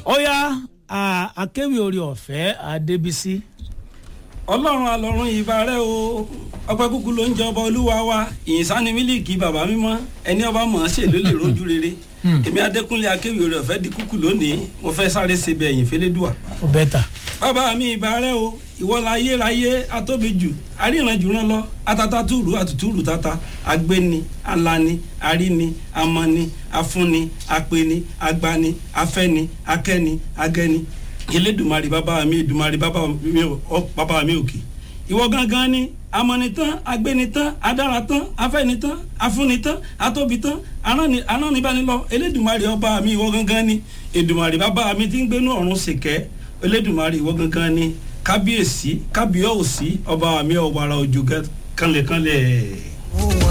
ó yá akéwì orí ọ̀fẹ́ adébísí. ọlọ́run alọ́run ìbà rẹ o ọpẹ́ kúkú ló ń jọba olúwa wa ìyìnsáni mílíkì bàbá mímọ́ ẹni ọba mọ̀ ọ́n ṣe ló lè rojú rere èmi adékúnlé akéwì orí ọ̀fẹ́ di kúkú lónìí mo fẹ́ sáré ṣe bẹ̀ ẹ̀yìn fẹ́lẹ́dùà. ó bẹ́ẹ̀ ta. bàbá mi ìbà rẹ o ìwọ la ayérayé atóbi jù aríranjù rán lọ atata túrú àtútúrú tata agbéni alani aríni amani afúnni apeni agbani afẹni akẹni agẹni elédùmarè bàbá mi èdùmarè bàbá mi òkè ìwọ gangan ni amọ̀nitán agbénitán adáratán afẹ́nitán afúnitán atóbitán aránnibánilọ elédùmarè ọba mi ìwọ gangan ni èdùmarè bàbá mi ti ń gbénú ọ̀run ṣèkẹ́ elédùmarè ìwọ gangan ni kábíyèsí kábíyọ̀sí ọba mi ọ̀wàrà òjò kanlẹ̀kanlẹ̀.